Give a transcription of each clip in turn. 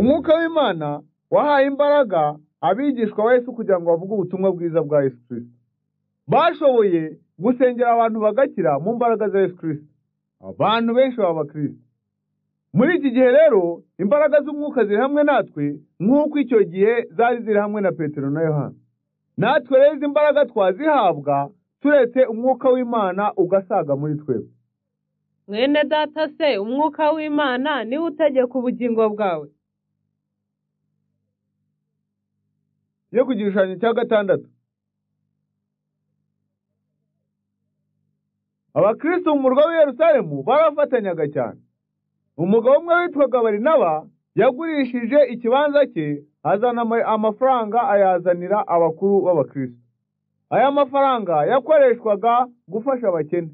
Umwuka w'Imana wahaye imbaraga abigishwa ba Yesu kugira ngo bavuge ubutumwa bwiza bwa Yesu Kristo. Bashoboye gusengera abantu bagakira mu mbaraga za Yesu Kristo. Abantu benshi baba abakristo. Muri iki gihe rero imbaraga z'umwuka ziri hamwe natwe nk'uko icyo gihe zari ziri hamwe na Petero na Yohana. Natwe rero izi mbaraga twazihabwa turetse umwuka w'Imana ugasaga muri twebwe. mwene data se umwuka w'imana niwe utegeka ubugingo bwawe Yo ku gishushanyo cya gatandatu. Abakristo mu murwa w'i Yerusalemu barafatanyaga cyane. Umugabo umwe witwaga Barinaba yagurishije ikibanza cye azana ama- amafaranga ayazanira abakuru b'abakristo. Aya mafaranga yakoreshwaga gufasha abakene.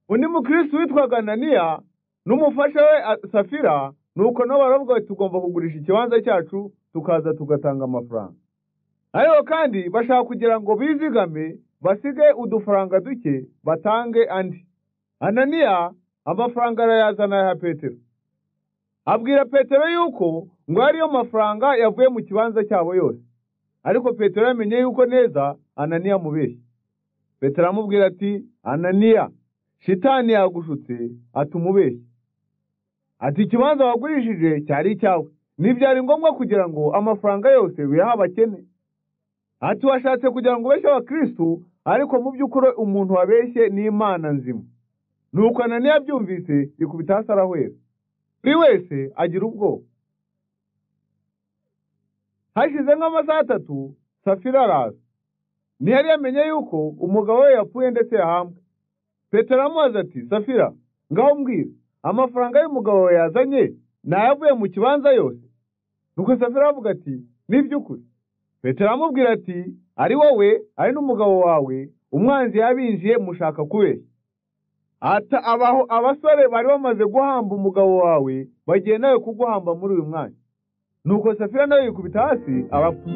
Undi mukristo witwaga Ananiya n'umufasha we a- Safira nuko nabo baravuga bati tugomba kugurisha ikibanza cyacu tukaza tugatanga amafaranga. ariko kandi bashaka kugira ngo bizigame basige udufaranga duke batange andi ananiya amafaranga arayazana ya petero abwira petero yuko ngo ariyo mafaranga yavuye mu kibanza cyabo yose ariko petero yamenye yuko neza ananiya amubeshya petero aramubwira ati ananiya shitani yagushutse atuma ubeshya ati ikibanza wagurishije cyari icyawe ntibyari ngombwa kugira ngo amafaranga yose uyahe abakene ati washatse kugira ngo ubeshye abakristu ariko mu by'ukuri umuntu wabeshye n'imana nzima nuko ananiya abyumvise yikubita hasi arahwera buri wese agira ubwoba hashize nk'amasaha atatu safira araza ntiyari yamenye yuko umugabo we yapfuye ndetse yahambwe petero aramubaza ati safira ngaho mbwira amafaranga y'umugabo wawe yazanye nayavuye mu kibanza yose nuko safira aravuga ati ni iby'ukuri petero aramubwira ati ari wowe ari n'umugabo wawe umwanzi yabinjiye mushaka kubeshya ata abaho abasore bari bamaze guhamba umugabo wawe bagiye nawe kuguhamba muri uyu mwanya nuko safira nawe yikubita hasi arapfa